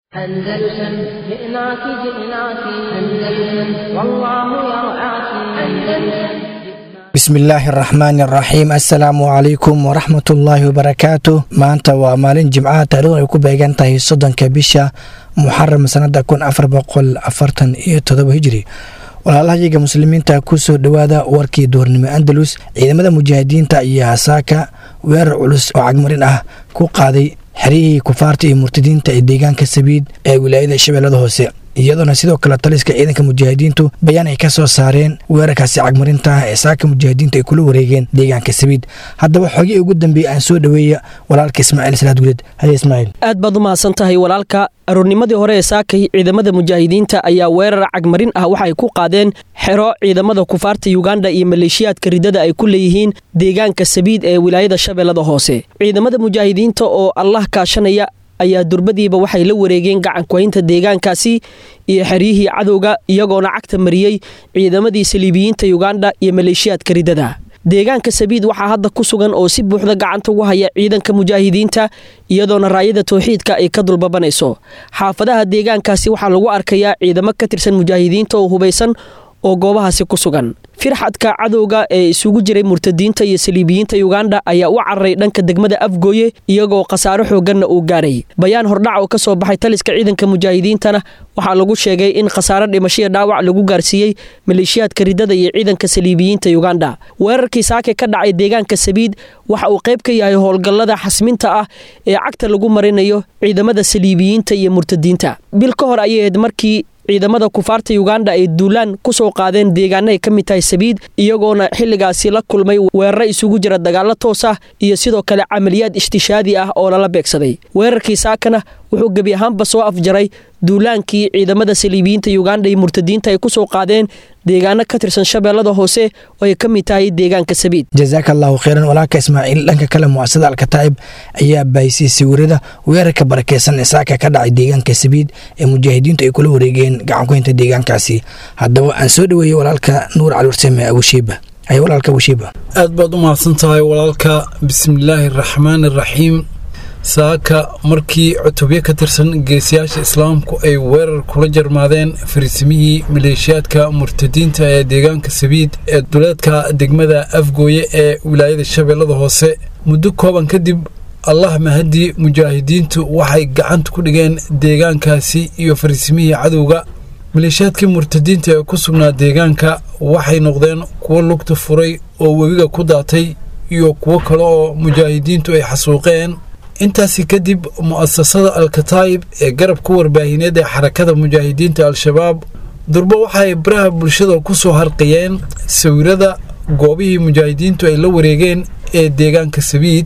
أندلسن جئناك جئناك أندلسن والله يرعاك أندلسن bismillaahi araxmaani araxiim assalaamu calaykum waraxmatullaahi wabarakaatu maanta waa maalin jimcaha taarikhdu ay ku beegan tahay soddonka bisha muxaram sanada kun afar boqol afartan iyo todoba hijiri walaalahayaga muslimiinta kusoo dhowaada warkii duurnimo andalus ciidamada mujaahidiinta ayaa saaka weerar culus oo cagmarin ah ku qaaday xeryihii kufaarta iyo murtadiinta ee deegaanka sabiid ee wilaayada shabeellada hoose iyadoona sidoo kale taliska ciidanka mujaahidiintu bayaan ay ka soo saareen weerarkaasi cagmarinta ah ee saaka mujaahidiintu ay kula wareegeen deegaanka sabiid haddaba xogii ugu dambeeyey aan soo dhoweeya walaalka ismaaciil salaad guleed haye ismaaciil aad baad u mahadsan tahay walaalka aroornimadii hore ee saakay ciidamada mujaahidiinta ayaa weerar cagmarin ah waxa ay ku qaadeen xero ciidamada kufaarta yuganda iyo maleeshiyaadka ridada ay ku leeyihiin deegaanka sabiid ee wilaayada shabeellada hoose ciidamada mujaahidiinta oo allah kaashanaya ayaa durbadiiba waxay la wareegeen gacankuhaynta deegaankaasi iyo xeryihii cadowga iyagoona cagta mariyey ciidamadii saliibiyiinta yuganda iyo maleeshiyaadka ridada deegaanka sabiid waxaa hadda ku sugan oo si buuxda gacanta ugu haya ciidanka mujaahidiinta iyadoona raayada towxiidka ay ka dulbabanayso xaafadaha deegaankaasi waxaa lagu arkayaa ciidamo ka tirsan mujaahidiinta oo hubaysan oo goobahaasi ku sugan firxadka cadowga ee isugu jiray murtadiinta iyo saliibiyiinta yuganda ayaa u cararay dhanka degmada afgooye iyagoo khasaaro xooganna uu gaadhay bayaan hordhac oo ka soo baxay taliska ciidanka mujaahidiintana waxaa lagu sheegay in khasaaro dhimashiya dhaawac lagu gaarsiiyey maleeshiyaadka ridada iyo ciidanka saliibiyiinta yuganda weerarkii saake ka dhacay deegaanka sabiid waxa uu qayb ka yahay howlgallada xasminta ah ee cagta lagu marinayo ciidamada saliibiyiinta iyo murtadiinta bil ka hor ayay ahayd markii ciidamada kufaarta yuganda ay duulaan ku soo qaadeen deegaana ay ka mid tahay sabiid iyagoona xilligaasi la kulmay weeraro isugu jira dagaallo toos ah iyo sidoo kale camaliyaad ishtishaadi ah oo lala beegsaday weerarkii saakana wuxuu gebi ahaanba soo afjaray duulaankii ciidamada saliibiyiinta yuganda iyo murtadiinta ay ku soo qaadeen deegaano ka tirsan shabeellada hoose oo ay ka mid tahay deegaanka sabiid jasaaka allahu kheyran walaalka ismaaciil dhanka kale muasada alkataa'ib ayaa bahisay sawirada weerarka barakeysan ee saaka ka dhacay deegaanka sabiid ee mujaahidiintu ay kula wareegeen gacankuhaynta deegaankaasi haddaba aan soo dhoweeyey walaalka nuur cali warsame abushiiba ay walaalka abushiiba aad baad u mahadsan tahay walaalka bismillaahi araxmaani araxiim saaka markii cutubyo ka tirsan geesiyaasha islaamku ay weerar kula jarmaadeen fariisimihii maleeshiyaadka murtadiinta ee deegaanka sabiid ee duleedka degmada afgooye ee wilaayada shabeellada hoose muddo kooban kadib allah mahadii mujaahidiintu waxay gacanta ku dhigeen deegaankaasi iyo fariisimihii cadowga maleeshiyaadkii murtadiinta ee ku sugnaa deegaanka waxay noqdeen kuwo lugta furay oo webiga ku daatay iyo kuwo kale oo mujaahidiintu ay xasuuqeen intaasi kadib mu'asasada alkataa'ib ee garabka warbaahineed ee xarakada mujaahidiinta al-shabaab durbo waxay baraha bulshada ku soo harqiyeen sawirada goobihii mujaahidiintu ay la wareegeen ee deegaanka sabiid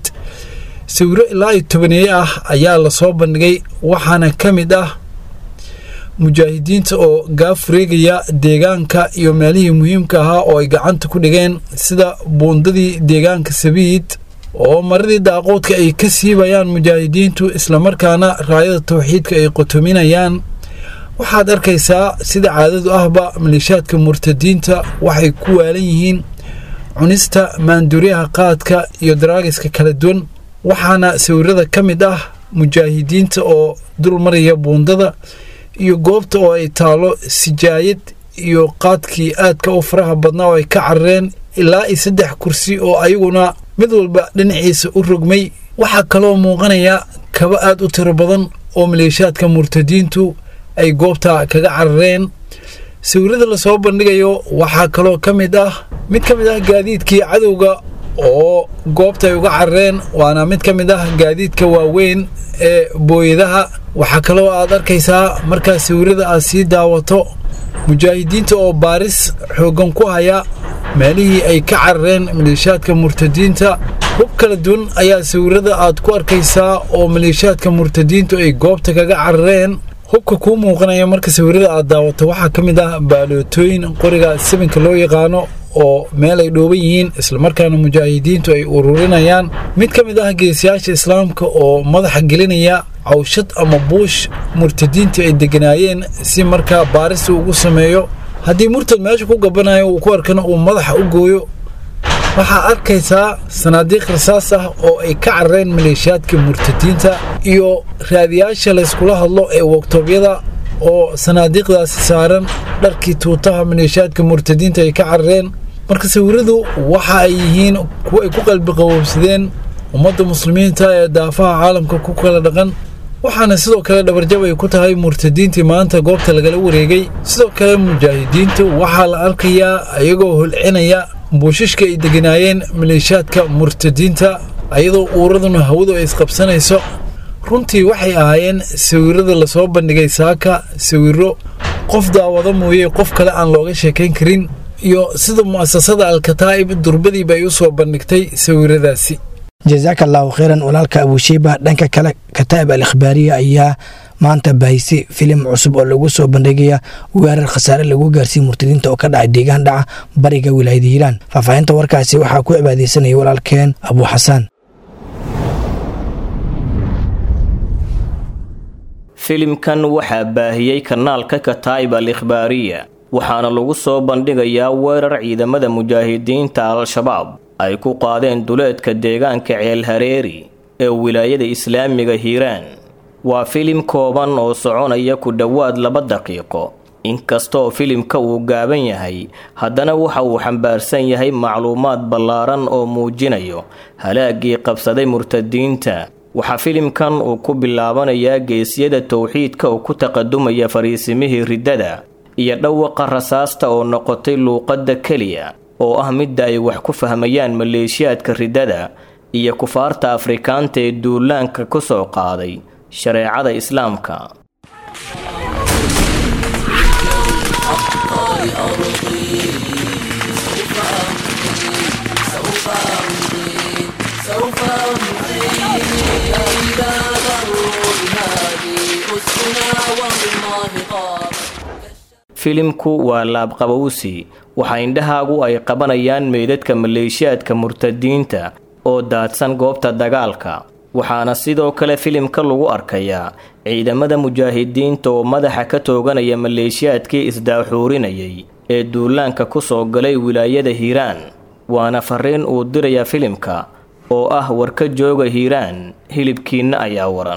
sawiro ilaa iyo tobaneeye ah ayaa lasoo bandhigay waxaana ka mid ah mujaahidiinta oo gaafureegaya deegaanka iyo meelihii muhiimka ahaa oo ay gacanta ku dhigeen sida buundadii deegaanka sabiid oo maradii daaqoodka ay ka siibayaan mujaahidiintu islamarkaana raayada tawxiidka ay qotominayaan waxaad arkaysaa sida caadadu ahba maleeshiyaadka murtadiinta waxay ku waalan yihiin cunista maanduuryaha qaadka iyo daraagiska kala duwan waxaana sawirada ka mid ah mujaahidiinta oo dul maraya buundada iyo goobta oo ay taalo sijaayad iyo qaadkii aadka u faraha badnaa oo ay ka carareen ilaa iyo saddex kursi oo ayaguna mid walba dhinaciisa u rogmay waxaa kaloo muuqanaya kaba aad u tiro badan oo maleeshiyaadka murtadiintu ay goobta kaga carareen sawirada lasoo bandhigayo waxaa kaloo ka mid ah mid ka mid ah gaadiidkii cadowga oo goobta ay uga carareen waana mid ka mid ah gaadiidka waaweyn ee booyadaha waxaa kaloo aad arkaysaa markaa sawirada aad sii daawato mujaahidiinta oo baaris xooggan ku haya meelihii ay ka carareen maleeshiyaadka murtadiinta hub kala duwan ayaa sawirada aad ku arkaysaa oo maleeshiyaadka murtadiintu ay goobta kaga carareen hubka kuu muuqanaya marka sawirada aad daawato waxaa ka mid ah baalootooyin qoriga sibinka loo yaqaano oo meel ay dhooban yihiin islamarkaana mujaahidiintu ay ururinayaan mid ka mid ah geesiyaasha islaamka oo madaxa gelinaya cawshad ama buush murtadiinta ay deganaayeen si markaa baarista ugu sameeyo haddii murtad meesha ku gabanayo uu ku arkana uu madaxa u gooyo waxaa arkaysaa sanaadiiq rasaas ah oo ay ka carareen maleeshiyaadka murtadiinta iyo raadiyaasha layskula hadlo ee waktoobyada oo sanaadiiqdaasi saaran dharkii tuutaha maleeshiyaadka murtadiinta ay ka carareen marka sawiradu waxa ay yihiin kuwo ay ku qalbi qaboobsadeen ummadda muslimiinta ee daafaha caalamka ku kala dhaqan waxaana sidoo kale dhabarjab ay ku tahay murtadiintii maanta goobta lagala wareegay sidoo kale mujaahidiintu waxaa la arkayaa iyagoo holcinaya buushishka ay deganaayeen maleeshiyaadka murtadiinta ayadoo uuraduna hawadu ay isqabsanayso runtii waxay ahaayeen sawirada lasoo bandhigay saaka sawiro qof daawado mooye qof kale aan looga sheekayn karin iyo sida mu'asasada alkataa'ib durbadiiba ay u soo bandhigtay sawiradaasi jasaaka allahu kheyran walaalka abushiiba dhanka kale kataa'ib al ikhbaariya ayaa maanta baahisi filim cusub oo lagu soo bandhigaya weerar khasaare lagu gaarsiiye murtadiinta oo ka dhacay deegaan dhaca bariga wilaayada hiiraan faahfaahinta warkaasi waxaa ku cibaadeysanaya walaalkeen abuu xasaan filimkan waxaa baahiyey kanaalka kataa'ib al ikhbaariya waxaana lagu soo bandhigayaa weerar ciidamada mujaahidiinta al-shabaab ay ku qaadeen duleedka deegaanka ceel hareeri ee wilaayada islaamiga hiiraan waa filim kooban oo soconaya ku dhowaad laba daqiiqo inkastaoo filimka uu gaaban yahay haddana waxa uu xambaarsan yahay macluumaad ballaaran oo muujinayo halaagii qabsaday murtadiinta waxaa filimkan uu ku bilaabanayaa geesyada towxiidka oo ku taqadumaya fariisimihii riddada iyo dhawaqa rasaasta oo noqotay luuqadda keliya oo ah midda ay wax ku fahmayaan maleeshiyaadka riddada iyo kufaarta afrikaanta ee duulaanka ku soo qaaday shareecada islaamka filimku waa laabqabowsi waxaa indhahaagu ay qabanayaan meydadka maleeshiyaadka murtadiinta oo daadsan goobta dagaalka waxaana sidoo kale filimka lagu arkayaa ciidamada mujaahidiinta oo madaxa ka tooganaya maleeshiyaadkii isdaaxuurinayay ee duulaanka ku soo galay wilaayada hiiraan waana fariin uu diraya filimka oo ah warka jooga hiiraan hilibkiinna ayaa waran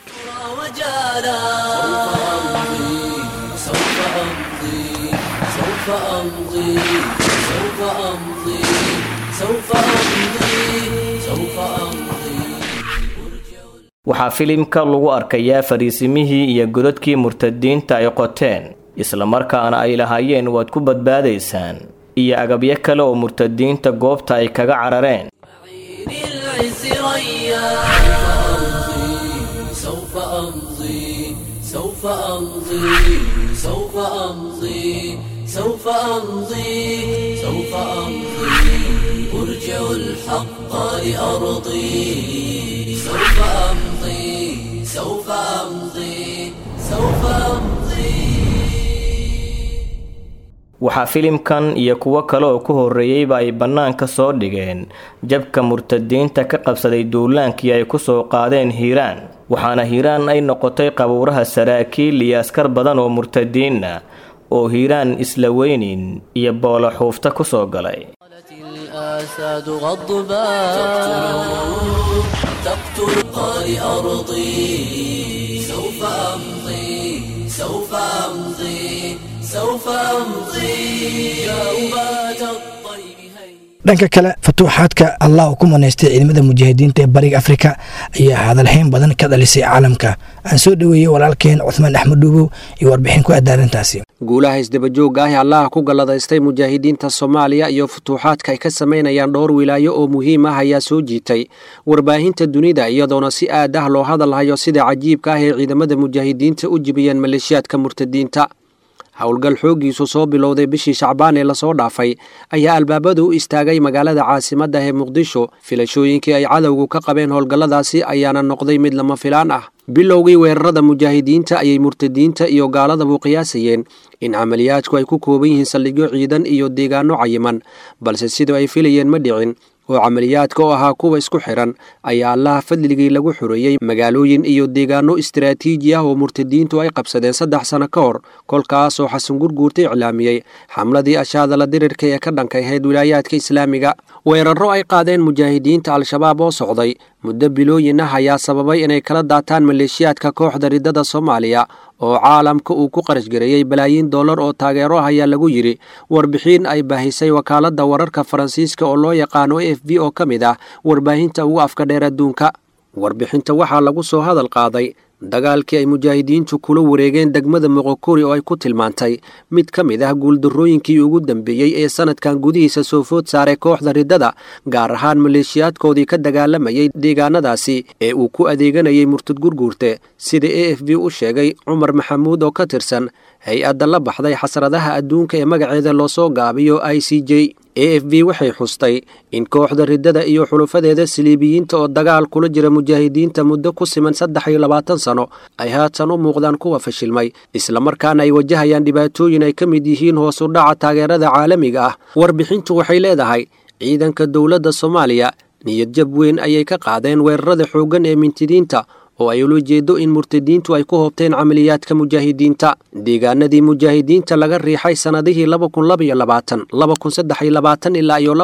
waxaa filimka lagu arkayaa fariisimihii iyo godadkii murtadiinta ay qoteen islamarkaana ay lahaayeen waad ku badbaadaysaan iyo agabyo kale oo murtadiinta goobta ay kaga carareen سوف أمضي سوف أمضي أرجع الحق لأرضي سوف أمضي سوف أمضي سوف أمضي waxaa filimkan iyo kuwo kale oo ku horreeyeyba ay bannaanka soo dhigeen jabka murtadiinta ka qabsaday duulaankii ay ku soo qaadeen hiiraan waxaana hiiraan ay noqotay qabuuraha saraakiil iyo askar badan oo murtadiinna oo hiiraan isla weynin iyo boolo xuufta ku soo galay الآساد غضبان تقتل قال أرضي سوف أمضي سوف أمضي سوف أمضي يا أبات الطيب هيا dhanka kale fatuuxaadka allah uu ku manaystay ciidamada mujaahidiinta ee bariga afrika ayaa hadalhayn badan ka dhalisay caalamka aan soo dhoweeyey walaalkeen cuhmaan axmed dhuubow iyo warbixin ku aadda arrintaasi guulaha isdabajooga ah ee allaha ku galladaystay mujaahidiinta soomaaliya iyo futuuxaadka ay ka samaynayaan dhowr wilaayo oo muhiim ah ayaa soo jiitay warbaahinta dunida iyadoona si aad ah loo hadalhayo sida cajiibka ah ee ciidamada mujaahidiinta u jibiyeen maleeshiyaadka murtadiinta howlgal xooggiisu soo bilowday bishii shacbaan ee lasoo dhaafay ayaa albaabada u istaagay magaalada caasimadda ee muqdisho filashooyinkii ay cadowgu ka qabeen howlgalladaasi ayaana noqday mid lama filaan ah bilowgii weerarada mujaahidiinta ayay murtadiinta iyo gaaladabu qiyaasayeen in camaliyaadku ay ku kooban yihiin saldhigyo ciidan iyo deegaano cayiman balse sidoo ay filayeen ma dhicin oo camaliyaadka oo ahaa kuwa isku xiran ayaa allaha fadligii lagu xoreeyey magaalooyin iyo deegaano istaraatiiji ah oo murtadiintu ay qabsadeen saddex sano ka hor kolkaasoo xasan gurguurta iclaamiyey xamladii ashaadala dirirka ee ka dhankayhayd wilaayaadka islaamiga weerarro ay qaadeen mujaahidiinta al-shabaab oo socday muddo bilooyin ah ayaa sababay inay kala daataan maleeshiyaadka kooxda riddada soomaaliya oo caalamka uu ku qarashgareeyey balaayiin dollar oo taageero ah ayaa lagu yidhi warbixin ay baahisay wakaaladda wararka faransiiska oo loo yaqaano a f b oo ka mid ah warbaahinta ugu afka dheer adduunka warbixinta waxaa lagu soo hadal qaaday dagaalkii ay mujaahidiintu kula wareegeen degmada moqokori oo ay ku tilmaantay mid ka mid ah guuldarrooyinkii ugu dambeeyey ee sanadkan gudihiisa soo food saaray kooxda riddada gaar ahaan maleeshiyaadkoodii ka dagaalamayay deegaanadaasi ee uu ku adeeganayay murtad gurguurte sida a f b u sheegay cumar maxamuud oo ka tirsan hay-adda la baxday xasradaha adduunka ee magaceeda loosoo gaabiyo i c j a f b waxay xustay in kooxda riddada iyo xulufadeeda siliibiyiinta oo dagaal kula jira mujaahidiinta muddo ku siman saddex iyo labaatan sano ay haatan u muuqdaan kuwa fashilmay islamarkaana ay wajahayaan dhibaatooyin ay ka mid yihiin hoos u dhaca taageerada caalamiga ah warbixintu waxay leedahay ciidanka dowladda soomaaliya niyadjab weyn ayay ka qaadeen weerarada xooggan ee mintidiinta oo ay ula jeedo in murtadiintu ay ku hoobteen camaliyaadka mujaahidiinta deegaanadii mujaahidiinta laga riixay sannadihii ilaa iyo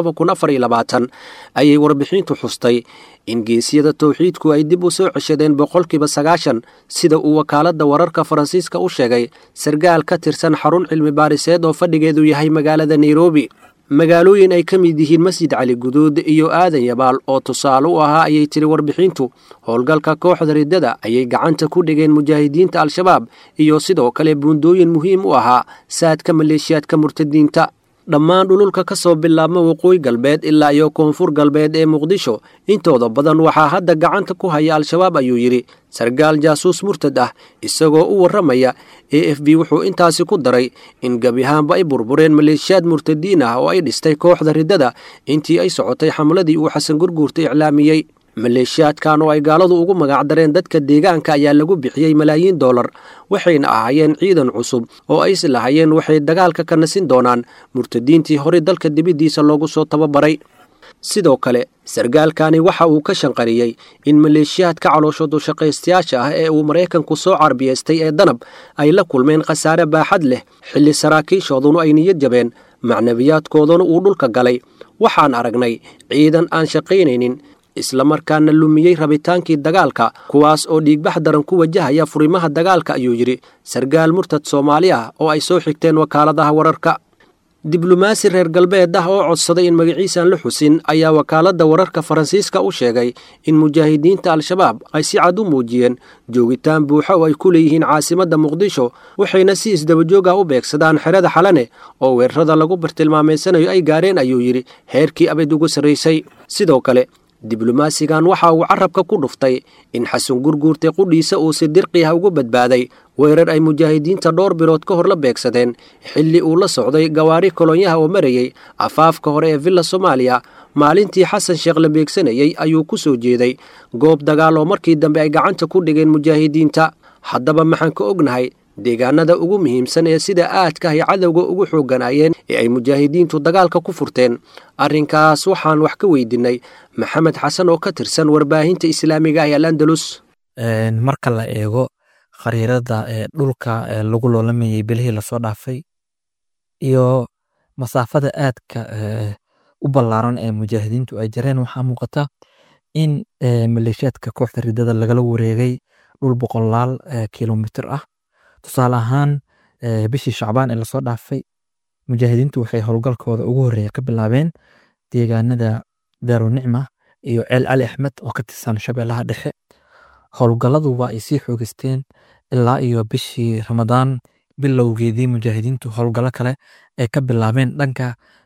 ayay warbixintu xustay in geesyada towxiidku ay dib u soo ceshadeen boqolkiiba sagaashan sida uu wakaaladda wararka faransiiska u sheegay sargaal ka tirsan xarun cilmi baariseed oo fadhigeedu yahay magaalada nairobi magaalooyin ay ka mid yihiin masjid cali guduud iyo aadan yabaal oo tusaale u ahaa ayay tiri warbixintu howlgalka kooxda riddada ayay gacanta ku dhigeen mujaahidiinta al-shabaab iyo sidoo kale buundooyin muhiim u ahaa saadka maleeshiyaadka murtadiinta dhammaan dhululka ka soo bilaabma waqooyi galbeed ilaa iyo koonfur galbeed ee muqdisho intooda badan waxaa hadda gacanta ku haya al-shabaab ayuu yidhi sargaal jaasuus murtad ah isagoo u warramaya a f b wuxuu intaasi ku daray in gebi ahaanba ay burbureen maleeshiyaad murtadiin ah oo ay dhistay kooxda riddada intii ay socotay xamladii uu xasan gurguurta iclaamiyey maleeshiyaadkan oo ay gaaladu ugu magacdareen dadka deegaanka ayaa lagu bixiyey malaayiin dollar waxayna ahaayeen ciidan cusub oo ay islahayeen waxay dagaalka ka nasin doonaan murtadiintii horey dalka dibiddiisa loogu soo tababaray sidoo kale sargaalkani waxa uu ka shanqariyey in maleeshiyaadka calooshoodu shaqaystayaasha ah ee uu maraykanku soo carbiyaystay ee danab ay la kulmeen khasaare baaxad leh xilli saraakiishoodunu ay niyad jabeen macnabiyaadkooduna uu dhulka galay waxaan aragnay ciidan aan shaqaynaynin islamarkaana lumiyey rabitaankii dagaalka kuwaas oo dhiigbax daran ku wajahaya furimaha dagaalka ayuu yidhi sargaal murtad soomaali ah oo ay soo xigteen wakaaladaha wararka diblomaasi reer galbeed ah oo codsaday in magaciisaan la xusin ayaa wakaaladda wararka faransiiska u sheegay in mujaahidiinta al-shabaab ay si cad u muujiyeen joogitaan buuxa oo ay ku leeyihiin caasimadda muqdisho waxayna si isdabajoog ah u beegsadaan xerada xalane oo weerarada lagu bartilmaameysanayo ay gaareen ayuu yidhi heerkii abid ugu sarraysay sidoo kale diblomaasigan waxa uu carabka ku dhuftay in xasan gurguurte qudhiisa uu si dirqi ah ugu badbaaday weerar ay mujaahidiinta dhowr bilood ka hor la beegsadeen xilli uu la socday gawaari kolonyaha oo marayey afaafka hore ee villa soomaaliya maalintii xasan sheekh la beegsanayey ayuu ku soo jeeday goob dagaal oo markii dambe ay gacanta ku dhigeen mujaahidiinta haddaba maxaan ka ognahay deegaanada ugu muhiimsan ee sida aadka ay cadowga ugu xoogganaayeen ee ay mujaahidiintu dagaalka ku furteen arrinkaas waxaan wax ka weydinnay maxamed xasan oo ka tirsan warbaahinta islaamiga ah ee alandalus marka la eego khariirada ee dhulka lagu loolamayay bilihii lasoo dhaafay iyo masaafada aadka u ballaaran ee mujaahidiintu ay jareen waxaa muuqata in maleeshiyaadka kooxda ridada lagala wareegay dhul boqolaal kilomitir ah tusaale ahaan bishii shacbaan ee lasoo dhaafay mujaahidiintu waxay howlgalkooda ugu horreeya ka bilaabeen deegaanada daarunicma iyo ceel cali axmed oo ka tirsan shabeellaha dhexe howlgalladu waa ay sii xoogisteen ilaa iyo bishii ramadaan bilowgeedii mujaahidiintu howlgallo kale ay ka bilaabeen dhanka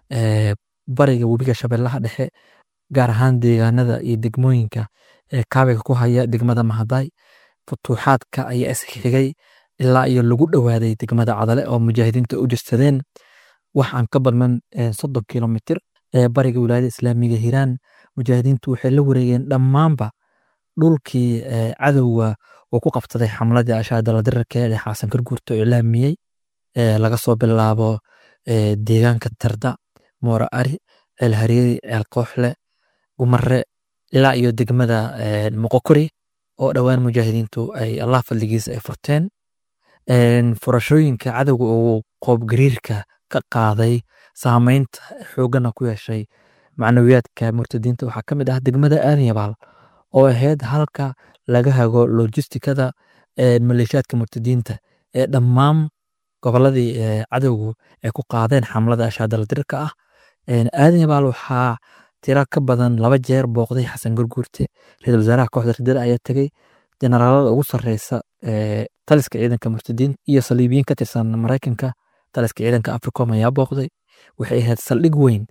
bariga webiga shabeellaha dhexe gaar ahaan deegaanada iyo degmooyinka ee kaabiga ku haya degmada mahaday futuuxaadka ayaa isxigay ilaa iyo lagu dhowaaday degmada cadale oo mujaahidiinta u jirsadeen wax aan ka badnan soddon kilomitir ee bariga wilaayada islaamiga hiiraan mujaahidiintu waxay la wareegeen dhammaanba dhulkii cadowga uu ku qabsaday xamladii ashaadala dirarkeeda xaasan karguurta oo ilaamiyey laga soo bilaabo deegaanka tarda moora ari ceel hariiri ceel kooxle umare ilaa iyo degmada moqokori oo dhowaan mujaahidiintu ay allah fadligiisa ay furteen furashooyinka cadowga uu qoobgariirka ka qaaday saameynta xoogana ku yeeshay macnawiyaadka murtadiinta waxaa ka mid ah degmada aanyabaal oo ahayd halka laga hago lojistikada maleeshiyaadka murtadiinta ee dhammaan goboladii cadowgu ay ku qaadeen xamlada ashaadaldirka ah aanyabaal waxaa tira ka badan laba jeer booqday xasan gurguurte ra-isul wasaaraha kooxda ridada ayaa tegey generaalada ugu sareysa taliska ciidanka murtadiinta iyo saliibiyiin ka tirsan maraykanka taliska ciidanka africom ayaa booqday waxay ahayd saldhig weyn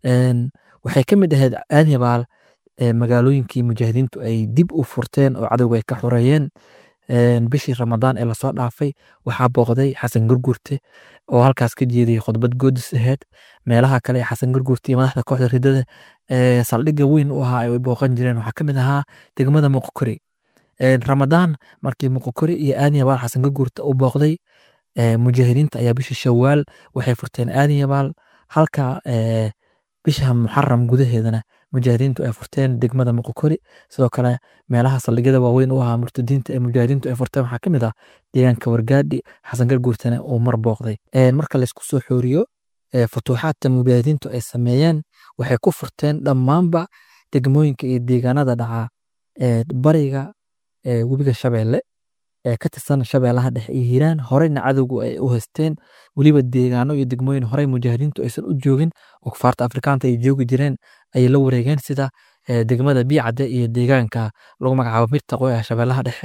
waxay ka mid ahayd aanyabaal magaalooyinkii mujaahidiintu ay dib u furteen oo cadowga ay ka xoreeyeen bishii ramadaan ee lasoo dhaafay waxaa booqday xasan gurgurte oo halkaas ka jeediyey khudbad goodis aheyd meelaha kale ee xasan gurgurte iyo madaxda kooxda ridada saldhigga weyn u ahaa ay booqan jireen waxaa ka mid ahaa degmada muqokori ramadaan markii muqokori iyo aanyabaal xasan gurgurte u booqday mujaahidiinta ayaa bishii shawaal waxay furteen aanyabaal halka bisha muxaram gudaheedana mujaahidiintu ay furteen degmada muqokori sidoo kale meelaha saldhigyada waaweyn u ahaa murtadiinta ee mujaahidiintu ay furteen waxaa ka mid ah deegaanka wargaadhi xasan garguurtana uu mar booqday marka laysku soo xooriyo futuuxaadka mujaahidiintu ay sameeyeen waxay ku furteen dhammaanba degmooyinka iyo deegaanada dhaca bariga webiga shabeelle ee ka tirsan shabeellaha dhexe iyo hiiraan horeyna cadowgu ay u haysteen weliba deegaano iyo degmooyin horey mujaahidiintu aysan u joogin oo kufaarta afrikaanta ay joogi jireen ayay la wareegeen sida degmada biicadde iyo deegaanka lagu magacaabo mirtaqo ee shabeellaha dhexe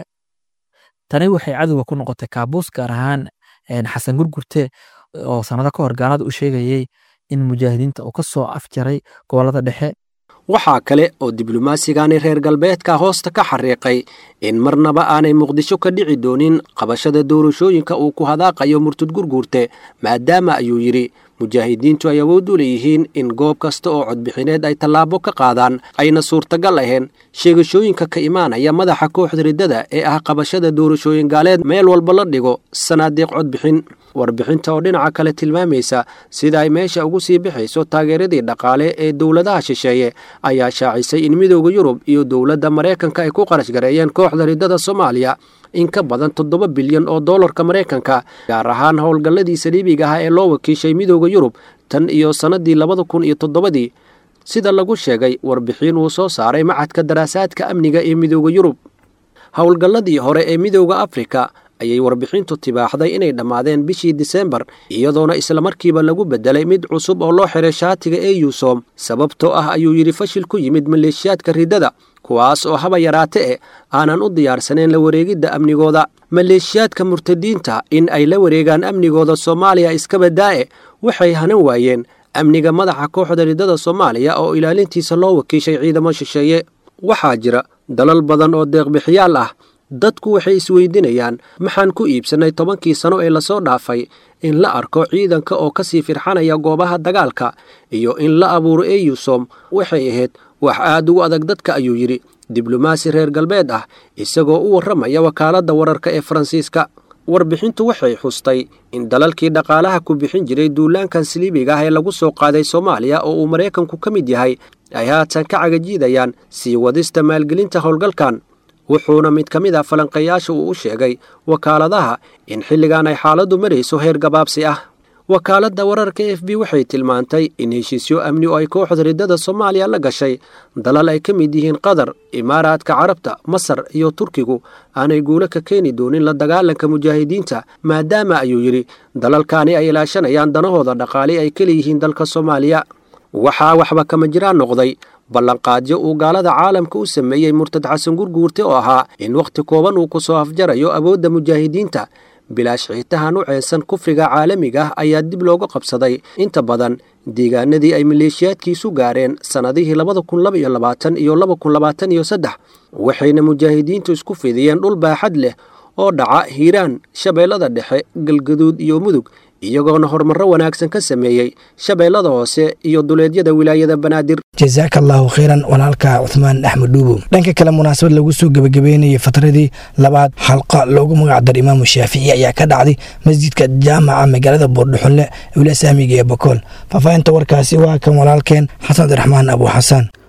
tani waxay cadowga ku noqotay kaabuus gaar ahaan xasan gurgurte oo sanado ka hor gaalada u sheegayey in mujaahidiinta uu ka soo afjaray gobolada dhexe waxaa kale oo diblomaasigaani reer galbeedka hoosta ka xariiqay in marnaba aanay muqdisho ka dhici doonin qabashada doorashooyinka uu ku hadaaqayo murtud gurguurte maadaama ayuu yidhi mujaahidiintu ay awood u leeyihiin in goob kasta oo codbixineed ay tallaabo ka qaadaan ayna suurtagal ahayn sheegashooyinka ka imaanaya madaxa kooxda riddada ee ah qabashada doorashooyin gaaleed meel walba la dhigo sanaadiiq codbixin warbixinta oo dhinaca kale tilmaamaysa sida ay meesha ugu sii bixayso taageeradii dhaqaale ee dowladaha shisheeye ayaa shaacisay in midooda yurub iyo dowladda maraykanka ay ku qarash gareeyeen kooxda riddada soomaaliya in ka badan toddoba bilyan oo dollarka maraykanka gaar ahaan howlgalladii saliibiga ah ee loo wakiishay midooda yurub tan iyo sannadii labada kun iyo toddobadii sida lagu sheegay warbixin uu soo saaray macadka daraasaadka amniga ee midooda yurub howlgalladii hore ee midooda afrika ayay warbixintu tibaaxday inay dhammaadeen bishii disembar iyadoona islamarkiiba lagu beddelay mid cusub oo loo xiray shaatiga ee yuusom sababtoo ah ayuu yidhi fashil ku yimid maleeshiyaadka riddada kuwaas oo haba yaraate e aanan u diyaarsaneen la wareegidda amnigooda maleeshiyaadka murtadiinta in ay la wareegaan amnigooda soomaaliya iskabadaa'e waxay hanan waayeen amniga madaxa kooxda riddada soomaaliya oo ilaalintiisa loo wakiishay ciidamo shisheeye waxaa jira dalal badan oo deeqbixiyaal ah dadku waxay isweydinayaan maxaan ku iibsannay tobankii sano ee lasoo dhaafay in la arko ciidanka oo ka sii firxanaya goobaha dagaalka iyo in la abuuro eyusom waxay ahayd wax aad ugu adag dadka ayuu yidhi diblomaasi reer galbeed ah isagoo u warramaya wakaaladda wararka ee faransiiska warbixintu waxay xustay in dalalkii dhaqaalaha ku bixin jiray duulaankan saliibiga ah ee lagu soo qaaday soomaaliya oo uu maraykanku ka mid yahay ay haatan ka cagajiidayaan sii wadista maalgelinta howlgalkan wuxuuna mid ka mid a falanqayaasha uu u sheegay wakaaladaha in xilligan ay xaaladdu marayso heer gabaabsi ah wakaaladda wararka f b waxay tilmaantay in heshiisyo amni oo ay kooxda riddada soomaaliya la gashay dalal ay ka mid yihiin qatar imaaraadka carabta masar iyo turkigu aanay guulo ka keeni doonin la dagaalanka mujaahidiinta maadaama ayuu yidhi dalalkaani ay ilaashanayaan danahooda dhaqaale ay ka leeyihiin dalka soomaaliya waxaa waxba kama jiraan noqday ballanqaadyo uu gaalada caalamka u sameeyey murtad xasan gurguurte oo ahaa in wakhti kooban uu ku soo afjarayo awoodda mujaahidiinta bilaash xiitahan u ceensan kufriga caalamiga ah ayaa dib looga qabsaday inta badan deegaanadii ay maleeshiyaadkiisu gaareen sannadihii labada kun laba iyo labaatan iyo laba kun labaatan iyo saddex waxayna mujaahidiintu isku fidiyeen dhul baaxad leh oo dhaca hiiraan shabeellada dhexe galgaduud iyo mudug iyagoona horumarro wanaagsan ka sameeyey shabeellada hoose iyo duleedyada wilaayada banaadir jasaaka allaahu khayran walaalka cuhmaan axmed dhuubow dhanka kale munaasabad lagu soo gebagabeynayay fatradii labaad xalqa loogu magacdaro imaamu shaafici ayaa ka dhacday masjidka jaamaca magaalada boordhuxunle wilasaamiga ee bakool faahfaahinta warkaasi waa kan walaalkeen xasan abdiraxmaan abu xasaan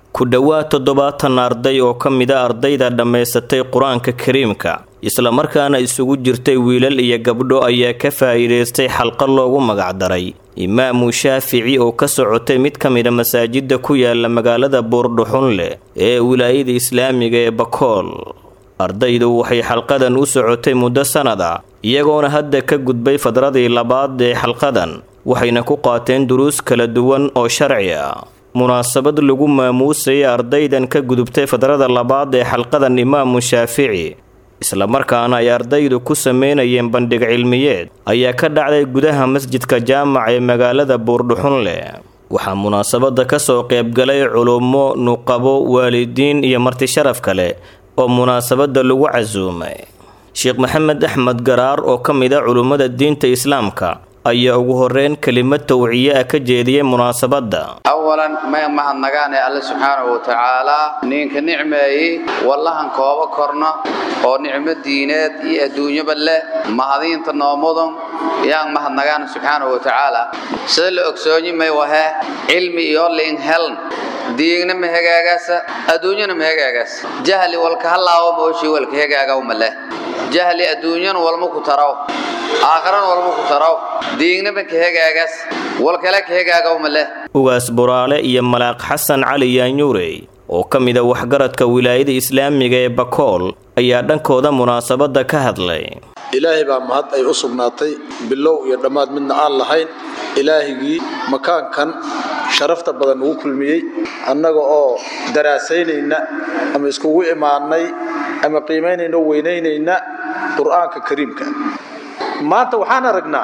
ku dhowaad toddobaatan arday oo ka mida ardayda dhammaysatay qur-aanka kariimka islamarkaana isugu jirtay wiilal iyo gabdho ayaa ka faa'iidaystay xalqad loogu magacdaray imaamu shaafici oo ka socotay mid ka mida masaajidda ku yaala magaalada buurdhuxunleh ee wilaayada islaamiga ee bakool ardaydu waxay xalqadan u socotay muddo sannad ah iyagoona hadda ka gudbay fadradii labaad ee xalqadan waxayna ku qaateen duruus kala duwan oo sharci ah munaasabad lagu maamuusayay ardaydan ka gudubtay fadrada labaad ee xalqadan imaamu shaafici islamarkaana ay ardaydu ku sameynayeen bandhig cilmiyeed ayaa ka dhacday gudaha masjidka jaamac ee magaalada buurdhuxunleh waxaa munaasabadda ka soo qaybgalay culummo nuqabo waalidiin iyo marti sharaf kale oo munaasabadda lagu casuumay sheekh maxamed axmed garaar oo ka mid a culummada diinta islaamka ayaa ugu horeyn kelimad tawciye ah ka jeediyey munaasabadda awalan may mahadnagaane alle subxaanahu watacaalaa ninka nicmeeyey wallahan kooba korno oo nicmo diineed iyo adduunyaba leh mahadiinta noomudan yaan mahadnagaane subxaanahu watacaala sida la ogsoonyi may wahe cilmi iyo liin heln diigna ma hagaagaasa adduunyana ma hagaagaasa jahli walka halaawo mooshii walka hagaagawma leh jahli adduunyana walma ku taraw aakharana walma ku taraw diignaba ka hagaagaas walkale ka hagaagawma leh ugaas buraale iyo malaaq xasan cali yaanyuurey oo ka mid a waxgaradka wilaayada islaamiga ee bakool ayaa dhankooda munaasabadda ka hadlay ilaahay baa mahad ay u sugnaatay bilow iyo dhammaad midna aan lahayn ilaahigii makaankan sharafta badan ugu kulmiyey annaga oo daraasaynayna ama iskugu imaannay ama qiimaynayna o weynaynayna qur'aanka kariimka maanta waxaan aragnaa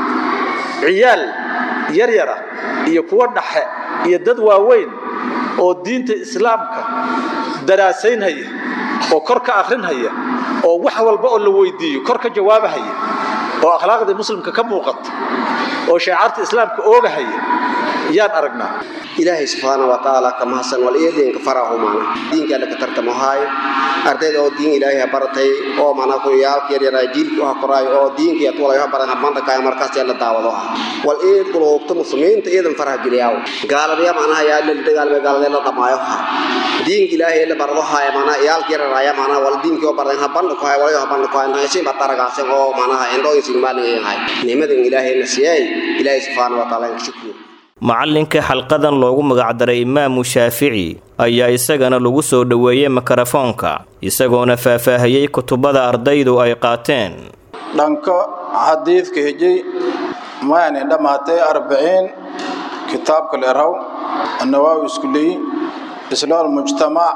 ciyaal yaryara iyo kuwo dhaxe iyo dad waaweyn oo diinta islaamka daraasaynhaya oo kor ka akhrinhaya oo wax walba oo la weydiiyo kor ka jawaabahaya oo akhlaaqdii muslimka ka muuqata oo shaecaarta islaamka oogahaya yaan aragnaa ilaahay subxaana wa tacaala ka mahadsan wal iyo diinka farahu maana diinka alla ka tartamo haayo ardayda oo diin ilaahay baratay oo maana ku yaalka yar yar jiilka waxa qoraayo oo diinka iyo walaha baran banda kaay markaas la daawado wal ee qulubta muslimiinta iidan faraha geliyaa gaalada maana yaa la dagaalme gaalada la dhamaayo ha diinka ilaahay la barado haayo maana yaalka yar yar maana wal diinka oo baran ha banda ku haayo walaha banda ku haayo si ba taragaasay oo maana indho isin maalin yahay nimadan ilaahay la siiyay ilaahay subxaana wa tacaala shukriyo macallinka xalqadan loogu magacdaray imaamu shaafici ayaa isagana lagu soo dhoweeyey mikrofoonka isagoona faahfaahiyey kutubada ardaydu ay qaateen dhanka xadiidka hejay maani dhammaatay arbiciin kitaabka leraw annawaawi isku leeyi islaal mujtamac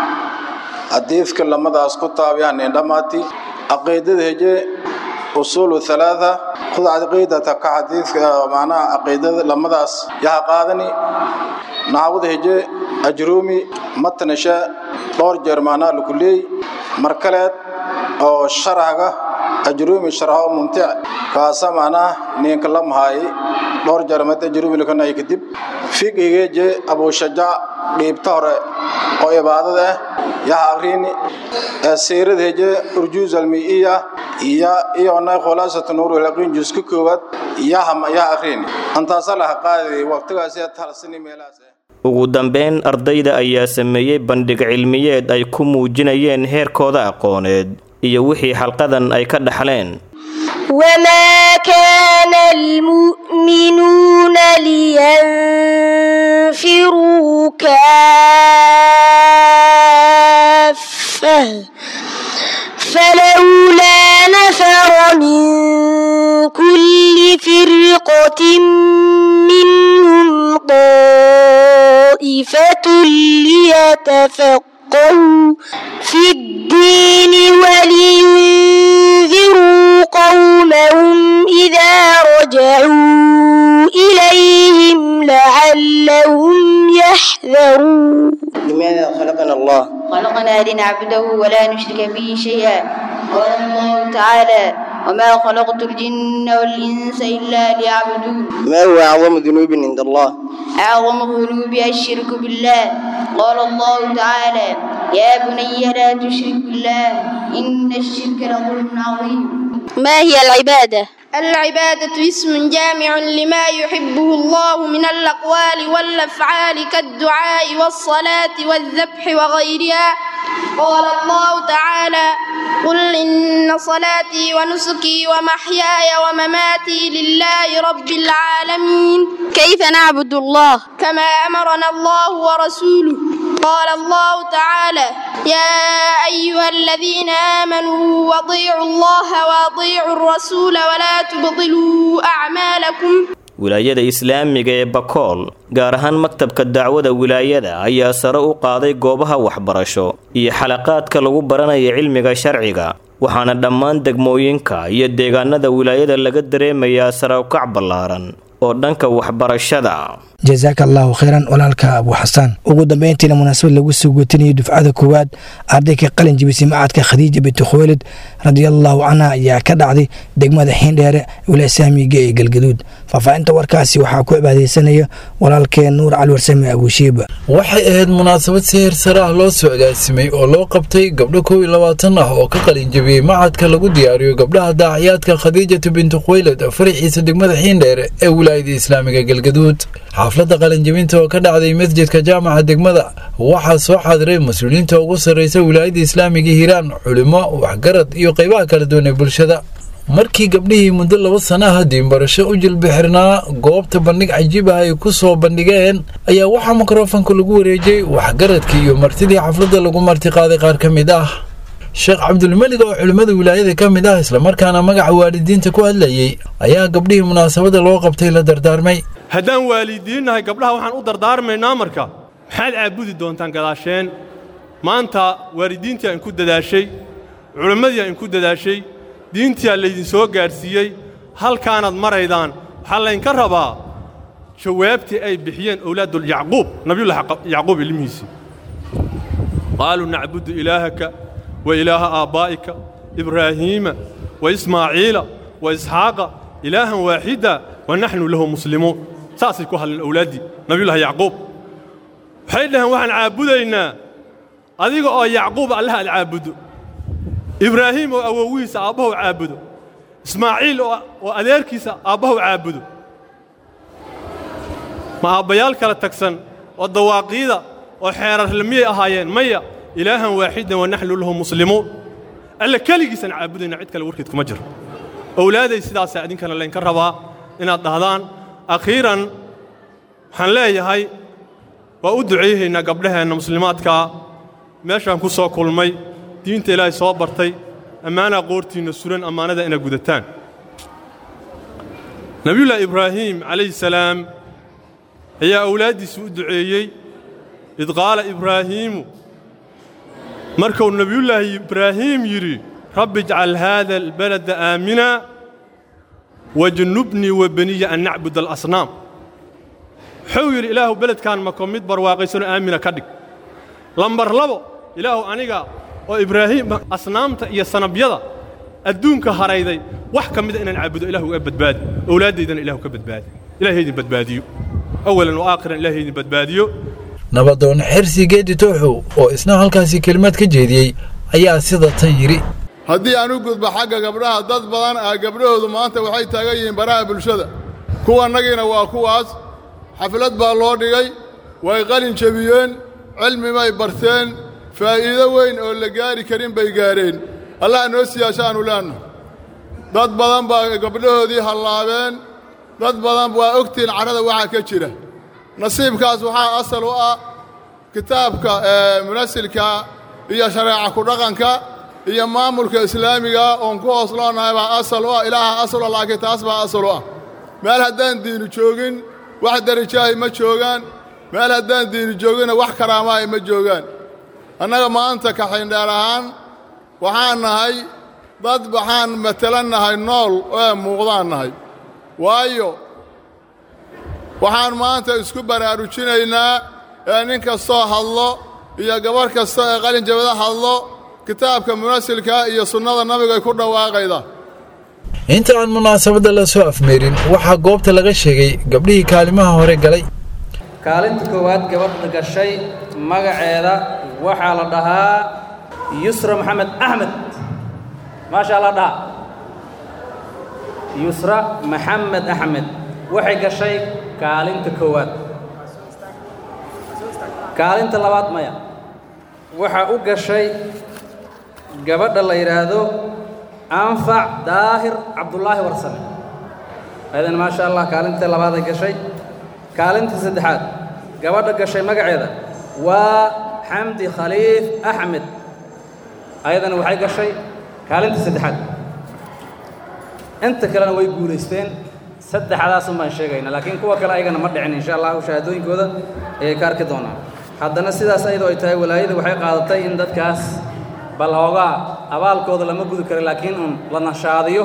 xadiidka lamadaas ku taabyaani dhammaati caqiidada heje usuulu halaatha khud caqiidata ka xadiidka macnaha caqiidada lamadaas yaha qaadani naxwada heje ajruumi matnasha dhowr jeer macnaha lagu leey mar kaleed oo sharhaga ajruumi sharho mumtic kaasa macnaha ninka la mahaay dhowr jeer mad ajruumi lakanay kadib fiqigeeje abushajaac dhiibta hore oo ibaadada ah yaha akrini siirada heje urjuuz almiiya iyo iyona khulaasatu nuur alaqin juska koowaad yaha yaha akrini antaasa laha qaadi waqtigaasi talasini meelahaas ugu dambeyn ardayda ayaa sameeyey bandhig cilmiyeed ay ku muujinayeen heerkooda aqooneed iyo wixii xalqadan ay ka dhaxleen وما كان المؤمنون لينفروا كافة فلولا نفر من كل فرقة منهم طائفة ليتفقهوا في الدين ولينذروا قومهم إذا رجعوا إليهم لعلهم يحذرون لماذا خلقنا الله خلقنا لنعبده ولا نشرك به شيئا قال الله تعالى وما خلقت الجن والإنس إلا ليعبدون ما هو أعظم ذنوب عند الله أعظم الذنوب الشرك بالله قال الله تعالى يا بني لا تشرك بالله إن الشرك لظلم عظيم ما هي العبادة؟ العبادة اسم جامع لما يحبه الله من الأقوال والأفعال كالدعاء والصلاة والذبح وغيرها قال الله تعالى قل إن صلاتي ونسكي ومحياي ومماتي لله رب العالمين كيف نعبد الله كما أمرنا الله ورسوله قال الله تعالى يا أيها الذين آمنوا واطيعوا الله واطيعوا الرسول ولا تبطلوا أعمالكم wilaayada islaamiga ee bakool gaar ahaan maktabka dacwada wilaayada ayaa sare u qaaday goobaha waxbarasho iyo xalaqaadka lagu baranaya cilmiga sharciga waxaana dhammaan degmooyinka iyo deegaanada wilaayada laga dareemayaa sare ukac ballaaran oo dhanka waxbarashada jasaaka allahu khayran walaalka abu xasaan ugu dambeyntiina munaasabad lagu soo guutinayay dufcada koowaad ardayka qalin jibisay macadka khadiija binti khuwaylid radiallahu canha ayaa ka dhacday degmada xiindheere wilasaamiga ee galgaduud faahfaahinta warkaasi waxaa ku cibaadeysanaya walaalkeen nuur cali warsame abushiiba waxay ahayd munaasabad si heer sare ah loo soo agaasimay oo loo qabtay gabdho kow iyo labaatan ah oo ka qalin jabiyey macadka lagu diyaariyo gabdhaha daaciyaadka khadiijatu binti khuwaylid faraciisa degmada xiindheere ee wilaayada islaamiga galgaduud xafladda qalinjabinta oo ka dhacday masjidka jaamaca degmada waxaa soo xaadiray mas-uuliyiinta ugu sarreysa wilaayada islaamiga hiiraan culimo waxgarad iyo qaybaha kala duwan ee bulshada markii gabdhihii muddo laba sanaha diinbarasho u jilbixirnaa goobta bandhig cajiib ah ay ku soo bandhigeen ayaa waxaa mikrofonka lagu wareejiyey waxgaradkii iyo martidii xafladda lagu martiqaaday qaar ka mid ah sheekh cabdulmelig oo culimmada wilaayada ka mid ah islamarkaana magaca waalidiinta ku hadlayey ayaa gabdhihii munaasabadda loo qabtay la dardaarmay haddaan waalidiinnahay gabdhaha waxaan u dardaarmaynaa marka maxaad caabudi doontaan gadaasheen maanta waalidiintii aan ku dadaashay culimmadii aan ku dadaashay diintiyaa laydin soo gaadhsiiyey halkaanaad maraydaan waxaa laydinka rabaa jawaabtii ay bixiyeen owlaadul yacquub nabiyullahi yacquub ilmihiisii qaaluu nacbudu ilaahaka wa ilaaha aabbaa'ika ibraahiima wa ismaaciila wa isxaaqa ilaahan waaxida wa naxnu lahu muslimuun saasay ku hadleen owlaaddii nabiyullahi yacquub waxay dhaheen waxaan caabudaynaa adiga oo yacquub allah aad caabuddo ibraahiim oo awowihiisa aabbahu caabudo ismaaciil oo adeerkiisa aabbahu caabudo ma aabbayaal kala tagsan oo dawaaqiida oo xeerarle miyay ahaayeen maya ilaahan waaxidan wa naxnu lahu muslimuun alla keligiisaan caabudayna cid kale warkeed kuma jiro owlaaday sidaasaa idinkana laynka rabaa inaad dhahdaan akhiiran waxaan leeyahay waa u ducayhaynaa gabdhaheenna muslimaadkaa meeshaan ku soo kulmay diinta ilaahay soo bartay ammaanaa qoortiinna suran ammaanada inaad gudataan nebiyullaahi ibraahiim calayhi salaam ayaa awlaaddiisa u duceeyey id qaala ibraahiimu markuu nebiyullaahi ibraahiim yidhi rabbi ijcal haada albalada aamina wajnubnii wa beniya an nacbud alasnaam wuxuu yidhi ilaahu beledkaan mako mid barwaaqaysanoo aamina ka dhig lambar labo ilaahu aniga oo ibraahiim asnaamta iyo sanabyada adduunka harayday wax ka mida inaan caabudo ilahu uga badbaadi owlaaddaydana ilahu ka badbaadi ilahay idin badbaadiyo awalan wa aakhiran ilahay idin badbaadiyo nabadoon xersi geedi tooxow oo isna halkaasi kelimad ka jeediyey ayaa sida tan yidhi haddii aan u gudbo xagga gabdhaha dad badan ah gabdhahoodu maanta waxay taagan yihiin baraha bulshada kuwannagiina waa kuwaas xaflad baa loo dhigay way qalin jebiyeen cilmi bay barteen faa'iido weyn oo la gaari karin bay gaadheen allah noo siyaashaannu leenna dad badan baa gabdhahoodii hallaabeen dad badan waa ogtihiin carrada waxaa ka jira nasiibkaas waxaa asal u ah kitaabka munasilka iyo shareeca ku dhaqanka iyo maamulka islaamiga oon ku hoos loonahay baa asal u ah ilaaha asal u laakiin taas baa asal u ah meel haddaan diinu joogin wax darajaahi ma joogaan meel haddaan diinu jooginna wax karaamaahi ma joogaan annaga maanta kaxindheer ahaan waxaan nahay dad waxaan matelan nahay nool ee muuqdaan nahay waayo waxaan maanta isku baraarujinaynaa ee nin kastoo hadlo iyo gabarh kasta ee qalinjabada hadlo kitaabka munasilka iyo sunnada nabigay ku dhawaaqayda inta aan munaasabadda la soo afmeerin waxaa goobta laga sheegay gabdhihii kaalimaha hore galay kaalinta koowaad gabadha gashay magaceeda waxaa la dhahaa yusra maxamed axmed maashaa la dhaha yusra maxamed axmed waxay gashay kaalinta koowaad kaalinta labaad maya waxaa u gashay gabadha la yidhaahdo anfac daahir cabdulaahi warsame aydan maasha allah kaalinta labaad ay gashay kaalinta saddexaad gabadha gashay magaceeda waa xamdi khaliif axmed ayadana waxay gashay kaalinta saddexaad inta kalena way guulaysteen saddexdaasun baan sheegayna laakiin kuwa kale ayagana ma dhicin insha allahu shahaadooyinkooda ayay ka arki doonaan haddana sidaas ayadoo ay tahay walaayada waxay qaadatay in dadkaas bal hoogaa abaalkooda lama gudi karo laakiin un la nashaadiyo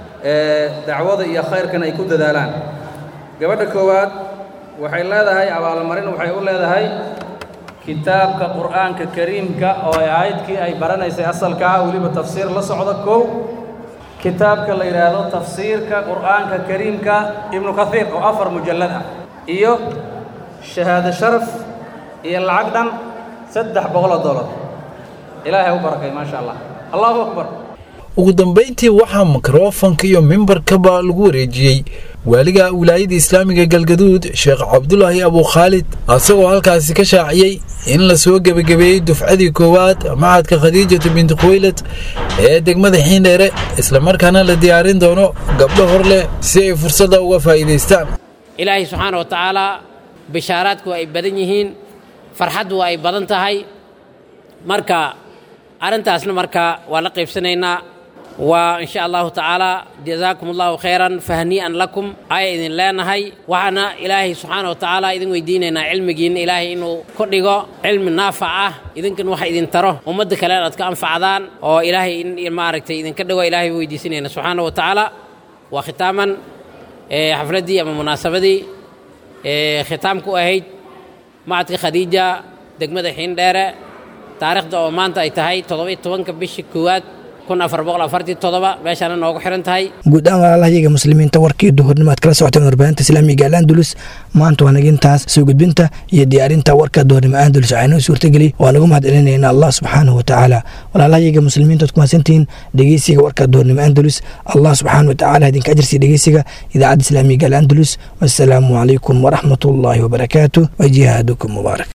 dacwada iyo khayrkan ay ku dadaalaan gabadha koowaad waxay leedahay abaalmarin waxay u leedahay kitaabka qur'aanka kariimka oo ay aayadkii ay baranaysay asalka ah weliba tafsiir la socda kow kitaabka la yidhaahdo tafsiirka qur'aanka kariimka ibnu kathiir oo afar mujallad ah iyo shahaado sharaf iyo lacag dhan saddex boqoloo dollar ilaahay u barakay maasha allah allahu akbar ugu dambayntii waxaa mikrofanka iyo mimbarkaba lagu wareejiyey waaliga wilaayada islaamiga galgaduud sheekh cabdulaahi abukhaalid asagoo halkaasi ka shaaciyey in la soo gebagabeeyey dufcadii koowaad macadka khadiijatu binti khuwaylad ee degmada xiindheere islamarkaana la diyaarin doono gabdho hor leh si ay fursadda uga faa'iidaystaan ilaahay subxaana wa tacaalaa bishaaraadku ay badan yihiin farxaddu ay badan tahay marka arrintaasna marka waa la qaybsanaynaa waa insha allahu tacaala jazaakum allahu khayran fahnii'an lakum aya idin leenahay waxaana ilaahay subxaana wa tacaala idin weydiinaynaa cilmigiinna ilaahay inuu ku dhigo cilmi naafac ah idinkan waxa idin taro ummadda kale aad ka anfacdaan oo ilaahay in maaragtay idinka dhigo ilaahay weydiisanayna subxaana wa tacaala waa khitaaman xafladdii ama munaasabadii khitaamku ahayd macadka khadiija degmada xiindheere taariikhda oo maanta ay tahay toddoba-iyo tobanka bishii koowaad kun afar boqol afartii toddoba meeshaana noogu xiran tahay guud ahaan walaalahayaga muslimiinta warkii duhurnimo aad kala socoteen warbaahinta islaamiga al andalus maanta waa nagintaas soo gudbinta iyo diyaarinta warka duhurnimo andalus waxaa inoo suurtageli waa nagu mahad celinayna allah subxaanahu watacaala walaalahayaga muslimiinta ad ku mahadsantihiin dhegeysiga warka duhurnimo andalus allah subxaanahu watacaala idinka ajirsiya dhegeysiga idaacadda islaamiga al andalus wassalaamu calaykum waraxmatullaahi wabarakaatu wa jihaadukum mubaarak